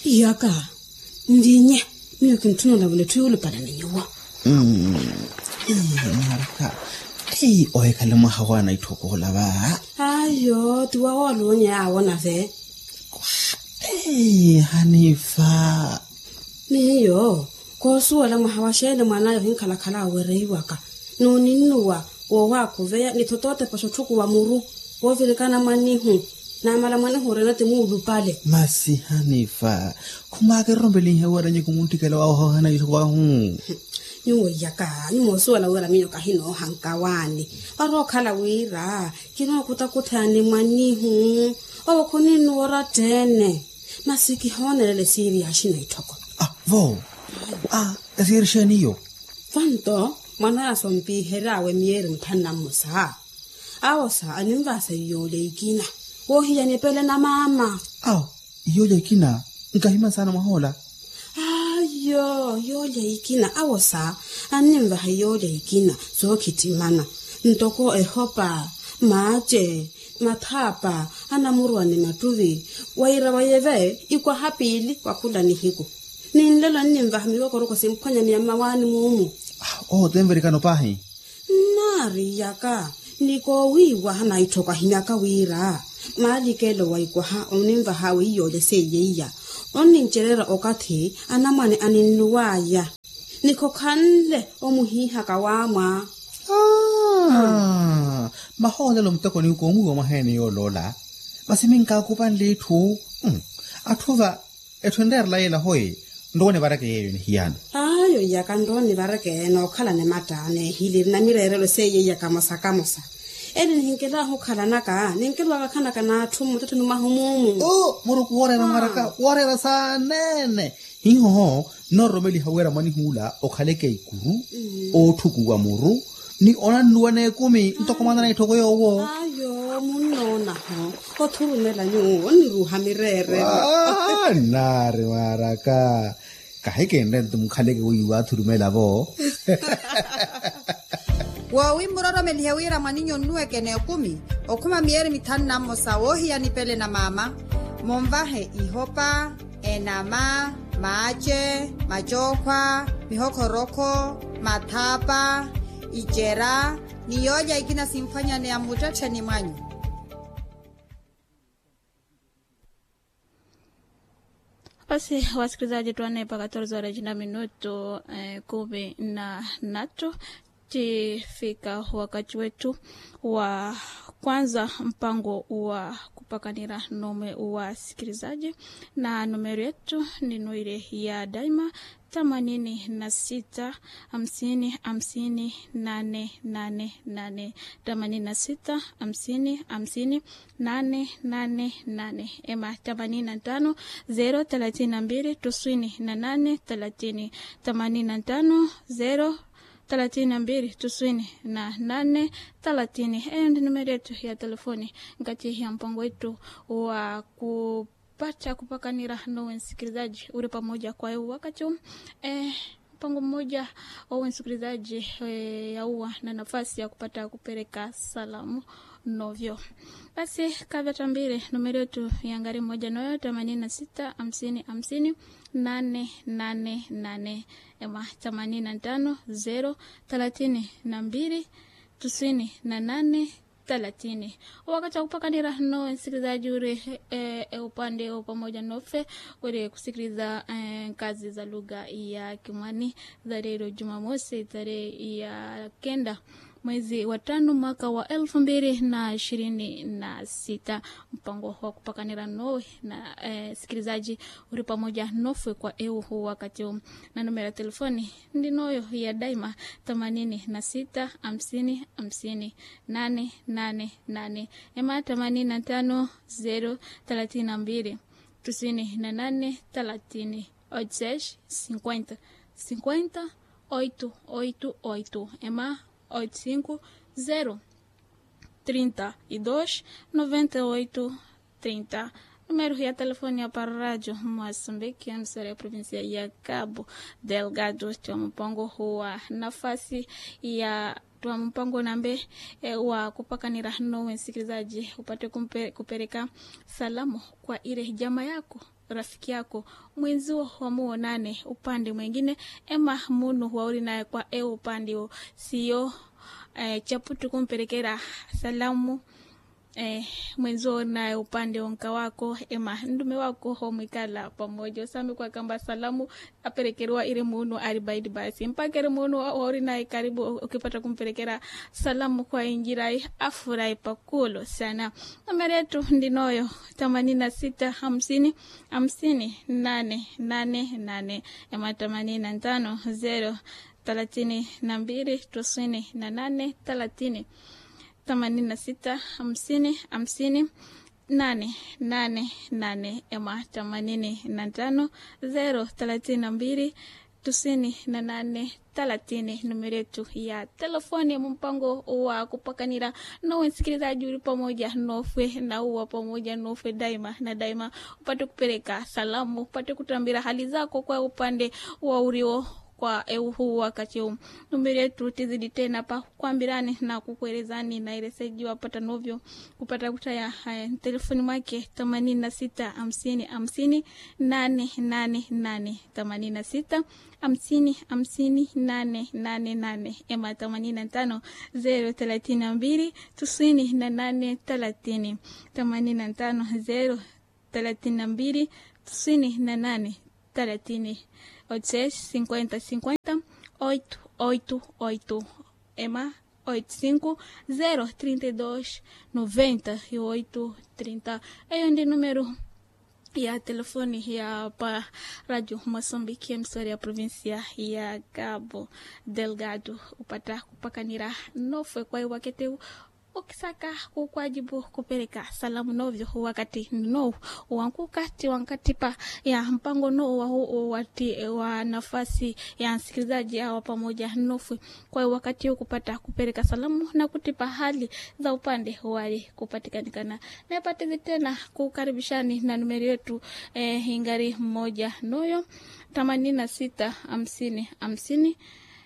yaka ndinye miyo kintunula vule tuyulupala ninyuwa maraka ei oe ka lemoga go a na ithokogola ba ayo tiwa wolonye a wona ve ei hanefa miyo kosuwela mwaha wa shele mwanayo hinkhalakhala awereiwaka nuninnuwa wowa kuveya nithotote pasho thuku wa muru wovilikana mwanihu namala mwanihu rena timuulupale masi hanefa khumake rombeleng ya waranye ko montikela wa gogana itho ba hu nyuwo yaka nyumosuwela wira miyo kahino hankawani warokhala wira kinokutakuthani mwanihu owokhuninuwora tene masiki honelele siiri yaxina ithoko ah vo ah kasirishaniyo vanto mwana asompiiherawe miyeri muthannamusa awosa animvasa iyole ikina wohiyanipele na mama aw iyoja kina nkahima sana mahola ayo yole ikina awosa animvaha yole ikina zookhitimana ntoko ehopa maace mathapa anamurwane matuvi waira wayeve ikwa hapili wakhula nihiku ninlelo nnimvaha miwokoroko simphwanyani ya mawani mumu ah oh temverikano pahi nari yaka niko wiwa na ithoka hinyaka wira maalikelo waikwaha onimvaha wiiyole seyeiya onincerera okathi anamwane aninnuwaya niko khanle omuhihaka wamwa ah mahola lo mtoko ni ko mu mahene yo lola basiminka kupan lethu mm. athuva ethwender la yela hoye ndone barake yeyo ni hiyana ayo yaka ndoni varekena okhala nematane hiliri na mirerelo seyeiya kamosa kamosa eni nihinkelaho khalanaka ninkelwaka khanaka naathu mutete numahumumu oh muruku worera maraka worera sanene hihoho no romeli hawera mani hula okhaleke ikuru othukuwa muru ni ona nuwa ne kumi ntokomana na ithoko yowo ayo munonaho othulumela nyuwo niruha mirere ah nare maraka kahe kende ntumkhaleke uyiwa thurumela bo wowi muroromelihe wira mwaninyo nnuwekene okumi okhuma miyeri mithanu namosa wohiyanipele na mama momvahe ihopa enama maace macokhwa mihokhorokho mathapa icera niyoja ikina simphwanyane ya mutetheni mwanyu Basi wasikilizaji, tuane mpaka torzo horas na minuto eh, kumi na natu tifika wakati wetu wa kwanza mpango wa kupakanira nome wa sikilizaji na nomero yetu ni noire ya daima themanini na sita hamsini hamsini nane nane nane themanini na sita hamsini hamsini nane nane nane ema themanini na tano zero thelathini na mbili tisini na nane thelathini themanini na tano zero thelathini na mbili tisini na nane thelathini hiyo ndi numero yetu ya telefoni ngati ya mpango wetu wa kupata kupakanira nowe msikilizaji uri pamoja kwa hiyo wakati huu, eh, mpango mmoja wawe msikilizaji eh, yauwa na nafasi ya kupata kupeleka salamu novyo basi kavyata mbili numero yetu ya ngari moja noyo themanini na sita hamsini hamsini nane nane nane ema themanini na tano zero thelathini na mbili tisini na nane thelathini wakati wa kupakanira no msikilizaji uri e, e, upande wa pamoja nofe uri kusikiliza e, kazi za lugha ya kimwani za leo jumamosi tarehe ya kenda mwezi wa tano mwaka wa elfu mbili na ishirini na sita mpango wa kupakanira nowe na eh, sikilizaji uri pamoja nofwe kwa eu huu wakati huu na numero ya telefoni ndi noyo ya daima themanini na sita hamsini hamsini nane nane nane ema themanini na tano zero thelathini na mbili tisini na nane thelathini oitsesh cinquenta cinquenta oito oito oito ema 850 32 98 30 número ya telefone ya para rádio Moçambique, emissora ya província ya Cabo Delgado, tia mpango huwa nafasi ya twa mpango nambe e, wa kupakanira nowe msikilizaji upate kumpe, kupeleka salamu kwa ile jama yako rafiki yako mwenzio wamuonane upande mwingine ema munu wauri naye kwa e upande o sio eh, chaputu kumpelekera salamu eh, mwenzio naye upande onka wako ema ndume wako homwikala pamoja usami kwa kamba salamu aperekerwa iri munu aribaidi basi mpaka iri munu wauri naye karibu ukipata kumpelekera salamu kwa injirai afurahi pakulo sana nambari yetu ndinoyo themanini na sita hamsini hamsini nane nane nane ema themanini na tano zero thelathini na mbili tisini na nane thelathini themanini na sita hamsini hamsini nane nane nane ema themanini na tano zero thelathini na mbili tisini na nane thelathini numero yetu ya telefoni mpango wa kupakanira nowe msikilizaji uli pamoja nofwe na uwa pamoja nofwe daima na daima upate kupeleka salamu upate kutambira hali zako kwa upande wa urio kwa eu huu wakati huu numberi yetu tizidi tena pa kwambirani na kukuelezani na ileseji wapata novyo kupata kutaya haya telefoni mwake themanini na sita hamsini hamsini nane nane nane themanini na sita hamsini hamsini nane nane nane ema themanini na tano zero thelathini na mbili tisini na nane thelathini themanini na tano zero thelathini na mbili tisini na nane thelathini oitseis cinquenta cinquenta oito oito oito ema oito cinco zero trinta e dois noventa e oito trinta eyo ndi número ya telefone ya pa radio moçambique emissora ya província ya cabo delgado upata kupakanira nofwe kwa iwaketeu ukisaka kukwajibu kupeleka salamu novyo wakati no wankukati wankatipa ya mpango no wa, wati, wa nafasi ya msikilizaji awa pamoja nofwe kwa hiyo wakati huu kupata kupeleka salamu na kutipa hali za upande wali kupatikanikana napatizi tena kukaribishani na numeri yetu eh, ingari mmoja noyo themanini na sita hamsini hamsini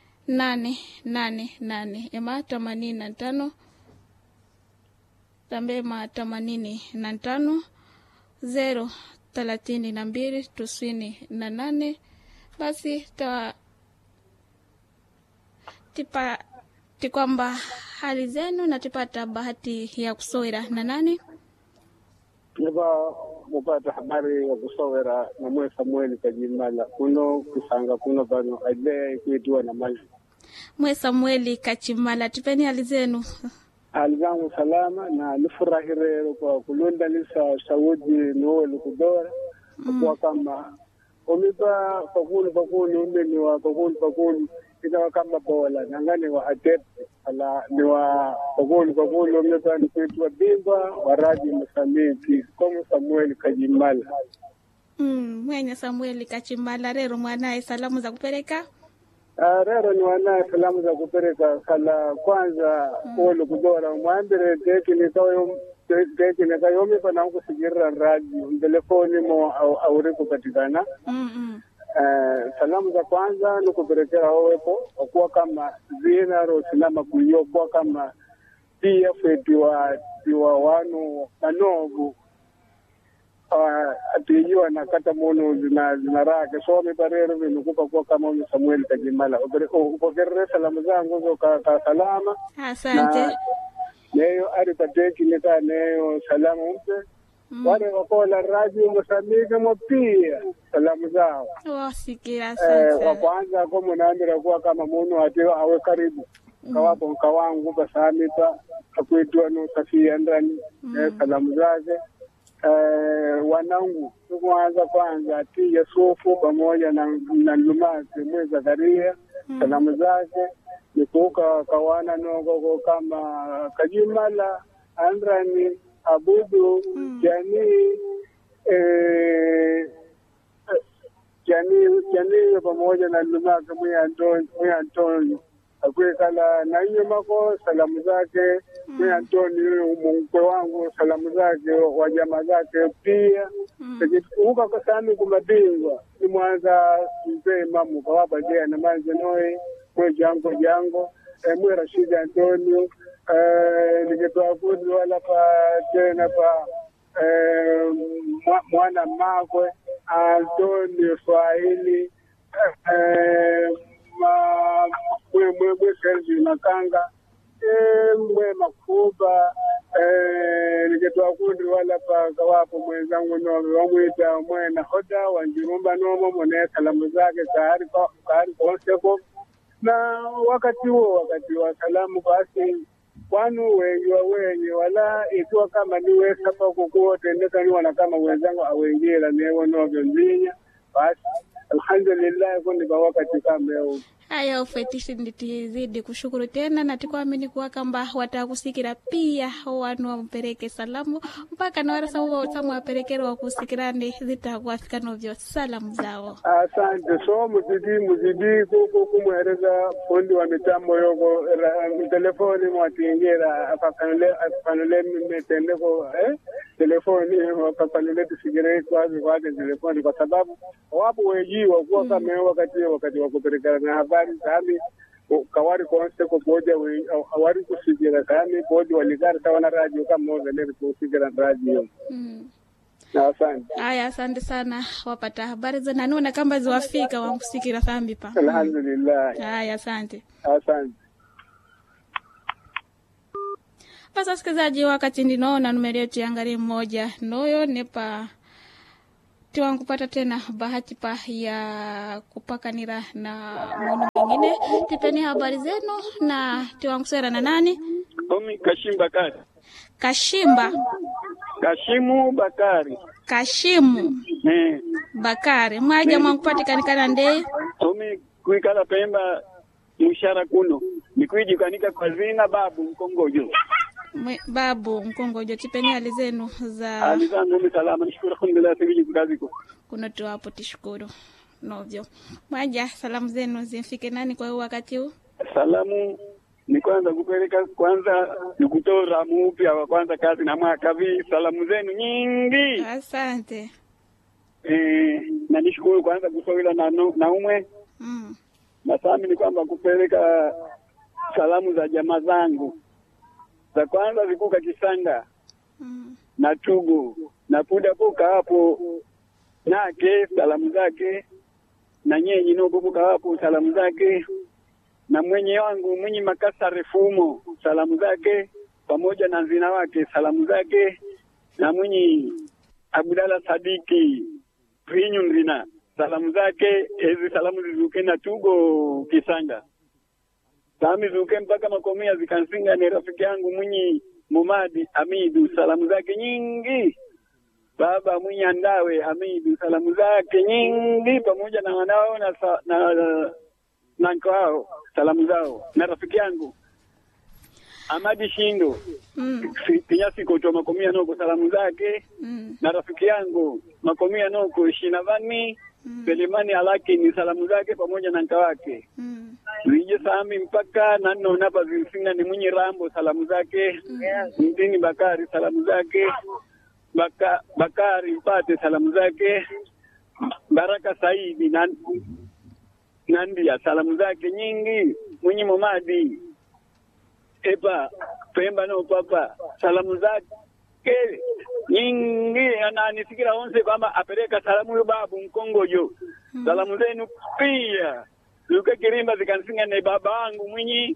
nane nane nane ema themanini na tano tambema themanini na tano zero thelathini na mbili tisini na nane basi ta tipa tikwamba hali zenu na tipata bahati ya kusowera na nani niva mupata habari ya kusowera na mwe samueli kajimala kuno kusanga kuno pano aidea ikuitiwa na maji mwe samueli kachimala tipeni hali zenu hali zangu salama na nifurahi rero kwa kulundalisa sauti niwoli kudora akuwa kama umipa pakulu pakulu umeniwa pakulu pakulu ikawa kama bola nangani wa atep ala niwa pakulu pakulu umipa nikuitwa bingwa wa radio mosamiki komo samuel kajimala mm, mwenye samueli kachimala rero mwanaye salamu za kupeleka Ah, rero ni wanaye salamu za kupereka kala kwanza olo kudora mwambire tekinikayo tekinikayomipa na kusikirira radio telefoni mo au- auri kupatikana mm, mm. Eh, salamu za kwanza ni kuperekera owepo okuwa kama zina rosinama kuyo kuwa kama pia fetiwa tiwa wanu manovu uh, atiijiwa na kata munu zina zina rake so miparero vinukupa kuwa kama uyu samueli kajimala Upere- u- upokerere salamu zangu zo ka, ka salama asante na neyo ari patekinika neyo salamu mpe Mm. wale wakola radio mosamike mo pia salamu zao wasikira eh, asante wa kwanza ko munaambira kuwa kama munu ati awe karibu kawapo nkawangu pasamipa akuitwa nusafia ndani eh, salamu zake eh, wanangu nikwanza kwanza ati Yusufu pamoja na, na Lumasi mwe Zakaria salamu zake nikuuka kawana nogoko kama Kajimala Andrani Abudu Jani eh, janii janii pamoja na lumake mwi Antoni mwi Antoni akwekala na nyumako salamu zake mwi Antoni mkwe wangu salamu zake wa jamaa zake pia uka kasami kumabingwa ni mwanza mzee mamu kawabadea na manje noi mwe jango jango eh, mwe Rashidi Antonio eh, nikitoa kuzi wala pa tena pa eh, mwa- mwana makwe Antoni Swahili eh, ma- mwe mwe mwe Kelvin Makanga eh, mwe Makuba eh, nikitoa kundi wala pa kawapo mwenzangu no wamwita mwe nahoda wanjirumba nomo mone salamu zake tayari kwa tayari konseko na wakati huo wakati wa salamu basi kwanu wengi wa wengi wala ikiwa kama niwe sapa kukuotendeka niwana kama wenzangu awengira newo novyo mbinya basi alhamdulillah kundi kwa wakati kama huu haya ufetishi nditizidi kushukuru tena na tikuamini kuwa kamba watakusikira pia wanu wampereke salamu mpaka na warasa uwa samu waperekere wakusikirani zitakuafika novyo salamu zao asante so muzidi muzidi kuku kumwereza fundi wa mitambo yoko ra- telefoni mwatingira apakanule apakanule metendeko eh telefoni apakanule tusigire kwazi kwake telefoni kwa sababu wapo wejiwa kuwa kama wakati wakati wa kupelekana na habari kami kawari konse ko boja we awari kusigira kami boja waligara tawana radio kama oveneri kusigira radio mm. na asante haya asante sana wapata habari za nanuna kamba ziwafika wankusikira thambi pa alhamdulillah haya asante asante basi wasikilizaji wakati ndinaona numeri yetu yangali mmoja noyo nepa tiwankupata tena bahati pa ya kupakanira na munu mwingine tipeni habari zenu na tiwankusera na nani Omi Kashim Bakari. kashimba Kashimu Bakari. kashimu Eh. bakari mwaja mwankupatikanikana ndee Omi kuikala Pemba mushara kuno. Nikuijikanika kwa zina babu mkongojo. Mwe- babu mkongojo tipeni hali zenu za Ali zangu mi salama nishukuru alhamdulillah siviji kukaziko. kunotiwapo tishukuru novyo mwaja salamu zenu zimfike nani kwa huu wakati huu Salamu ni kwanza kupeleka kwanza nikutora mupya wa kwanza kazi na mwaka vi salamu zenu nyingi asante eh, na nishukuru kwanza kusowila na, nu- na umwe mm. na sami ni kwamba kupeleka salamu za jamaa zangu za kwanza zikuka Kisanga Mm. na Tugu na Pudapuka hapo nake salamu zake na nyenyi nokupuka hapo salamu zake na mwenye wangu mwenye Makasa Refumo salamu zake pamoja na nzina wake salamu zake na mwenye Abdala Sadiki Prinyu nzina salamu zake ezi salamu zizuke na Tugo Kisanga sami zuke mpaka makomia zikansinga ni rafiki yangu mwenye Mumadi Amidu salamu zake nyingi baba mwenye Andawe Amidu salamu zake nyingi pamoja na wanao na, sa- na, na nko wao salamu zao na rafiki yangu Amadi Shindo Mm. Si- Kinyasi Koto makomia noko salamu zake Mm. na rafiki yangu makomia noko Shinavani Selemani Alaki ni salamu zake pamoja na nka wake Mm. Vije sami mpaka nanno napa zimsinga ni mwenye Rambo salamu zake Mtini Bakari salamu zake Baka, Bakari Mpate salamu zake Baraka Saidi na Nandia salamu zake nyingi mwenye Momadi Epa Pemba no papa salamu zake nyingi ananisikira onse kwamba apeleka salamu yo babu mkongojo salamu zenu pia luka kirimba zikansinga ne baba wangu mwinyi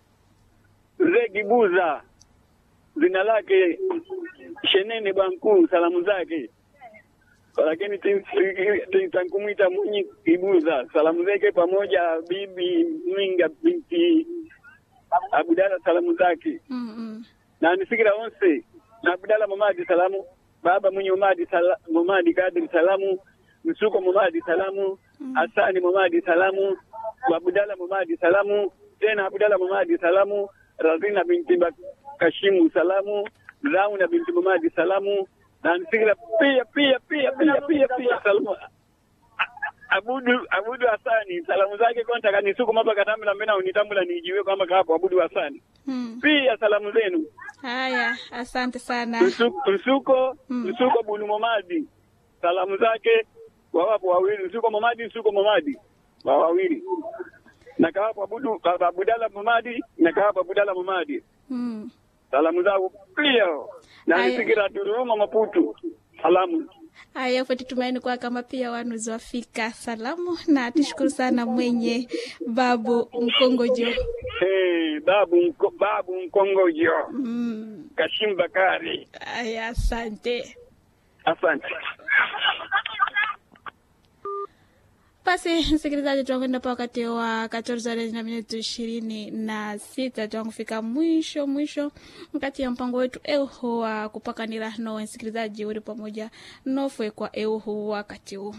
Zegibuza jina lake Shenene Bankuu salamu zake lakini tankumwita Mwinyi Ibuza salamu zake pamoja bibi Mwinga binti Abudala salamu zake Mm. Mm. na nisikira onse na Abdala Momadi salamu baba mwenye Momadi sala, Momadi Kadri salamu Msuko Momadi salamu Hasani Momadi salamu Abdala Momadi salamu tena Abdala Momadi salamu Razina binti Ba- Kashimu salamu Zauna binti Momadi salamu na nisikira pia pia pia pia pia pia salamu Abudu Abudu Hasani salamu zake konta kanisuku mapa katambula mbena unitambula nijiwe kwamba kapo Abudu Hasani Mm. pia salamu zenu haya asante sana Msu- msuko Mm. msuko bunu momadi salamu zake wawapo wawili msuko momadi msuko momadi wa wawili na kawapo abudu abudala momadi na kawapo abudala momadi Mm. salamu zao pia na Aya. nisikira turuma maputu salamu Haya, foti tumaini kwa kama pia wanuzi wafika salamu, na tushukuru sana mwenye babu Mkongojo. Hey, babu mko, babu mkongojo Mm, Kashim Bakari, haya, asante. asante. Basi msikilizaji, tunakwenda pa wakati wa katorza na minuti ishirini na sita tuangufika mwisho mwisho mkati ya mpango wetu euhu wa kupakanira no msikilizaji uri pamoja nofwe kwa euhu wakati huu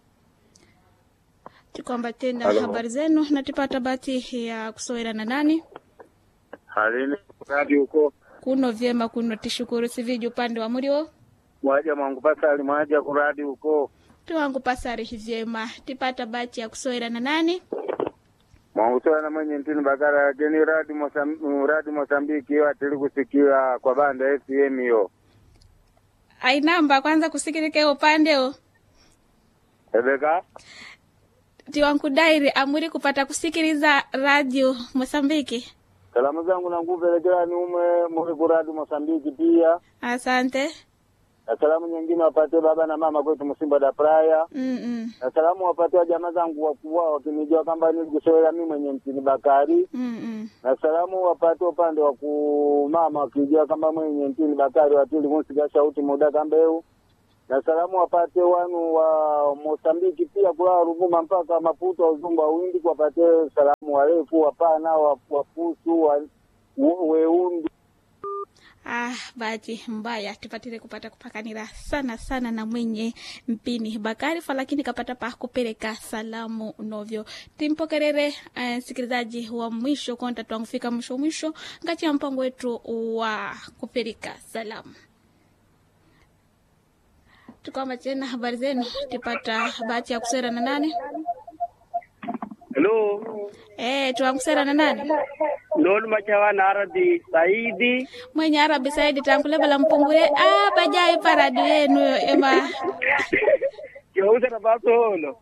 tukwamba tena habari zenu natipata bati ya kusowera na nani Halini radi huko kuno vyema kuno tishukuru siviji upande wa muriwo mwaja mwangu pasali mwaja kuradi huko tuwangu pasari vyema tipata bati ya kusowera na nani mwangu sana mwenye ntini bakara geni radi Mosam, radi Mosambiki yo atili kusikia kwa banda FM yo ainamba kwanza kusikirike upande o ebeka tiwankudairi amuri kupata kusikiliza radio mosambiki salamu zangu nankupelekera ni umwe muri kuradi Mosambiki pia asante na salamu nyingine wapate baba na mama kwetu Msimba da Praya Mm-mm. na salamu wapate wa jamaa zangu wakubwa wakinijua kwamba nilikusowela mi mwenye mtini Bakari Mm-mm. na salamu wapate upande wa kumama wakijua kamba mwenye ntini Bakari watili kunsiga shauti muda kambeu na salamu wapate wanu wa Mosambiki pia kula Ruvuma mpaka Maputo wa uzungu wa windi wapate salamu warefu wapana wa- wafusu wa, we- weundi Ah, bahati mbaya tupatile kupata kupakanira sana sana na mwenye mpini Bakari fa lakini kapata pa kupeleka salamu novyo timpokerere eh, sikilizaji wa mwisho konta twangufika mwisho mwisho ngati ya mpango wetu wa kupeleka salamu tukwamba tena habari zenu tipata bahati ya kusera na nani Hello eh twankusera na nani Lolo machawa na Arabi Saidi mwenye arabi saidi tankulebela mpungure ah bajai paradi yenu ema Kihausa na Basolo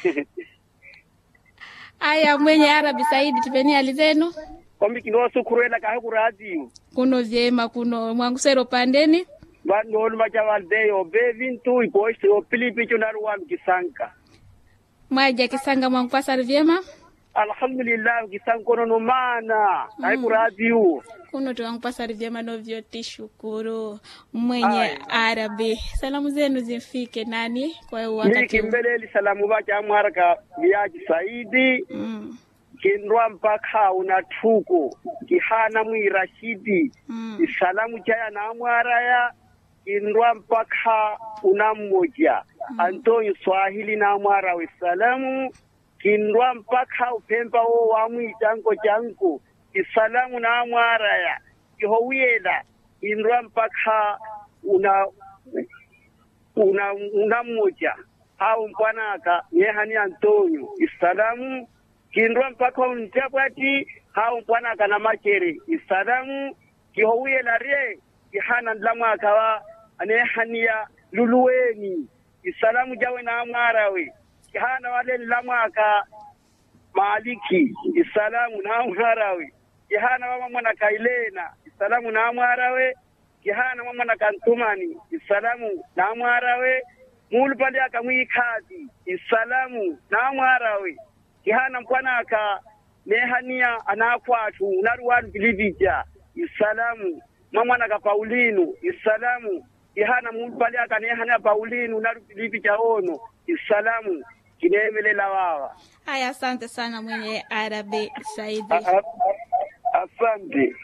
aya mwenye arabi saidi tipeni hali zenu Kombi kino sukurela kahe kuradiyo kuno vyema kuno mwangusero pandeni Ba lolo machawa deyo be vintu ipoishi o pilipi chunaruwa mkisanka mwaja kisanga mwangupasari vyema Alhamdulillah kisankono no mana kahe kuradiyo kuno tiwangupasari vyema novyo tishukuru mwenye Aya. arabi salamu zenu zimfike nani kwa hiyo Miki wakati huu? mbeleli salamu bacha mwaraka viaji Saidi mm, kindwa mpaka unatuko kihana mwirashidi mm. isalamu chaya na mwaraya kindwa mpaka una mmoja Antonio Swahili na mwara we salamu kindwa mpaka upemba wo wa mwitango changu isalamu na mwaraya kihowiela kindwa mpaka una una una mmoja au mpwanaka nyehani Antonio isalamu kindwa mpaka untapwati hau mpwanaka na machere isalamu kihowiela rie kihana ndlamwaka wa anehania luluweni isalamu jawe na mwarawe kihana wale ndlamwaka maliki isalamu na mwarawe kihana wa mwana kailena isalamu na mwarawe kihana wa mwana kantumani isalamu na mwarawe mulu pale akamwikazi isalamu na mwarawe kihana mpwanaka nehania anakwatu naruwanu vilivija isalamu mamwanaka paulinu isalamu ihana mulu pale akanehania paulinu naru vilivija ono isalamu kinemelela wawa aya asante sana mwenye arabi saidi A- a- asante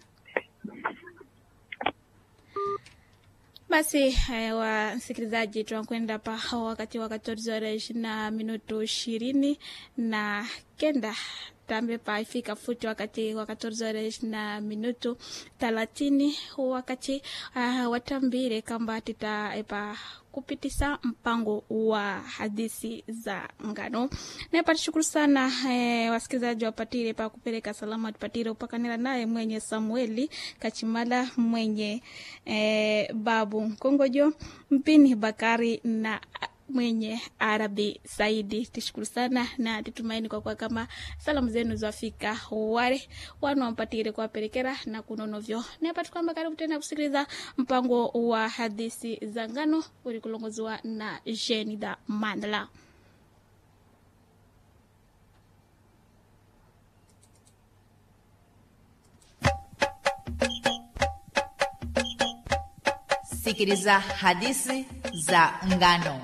Basi eh, wasikilizaji, tunakwenda pa wakati wa katorzi horas na minuto ishirini na kenda tambe pa ifika futi wakati wa katorzi horas na minuto thelathini wakati uh, watambire kamba titaepa kupitisa mpango wa hadithi za ngano naepati shukuru sana eh, wasikilizaji wapatire pa kupeleka salama tupatire upakanira naye mwenye samueli kachimala mwenye eh, babu mkongojo mpini bakari na mwenye Arabi Saidi. Tishukuru sana na titumaini kwa kuwa kama salamu zenu zafika wale wanaompatire kuwapelekera na kunonovyo nepati kwamba karibu tena kusikiliza mpango wa hadithi za ngano uli kulongoziwa na Jenida Mandla. sikiliza hadithi za ngano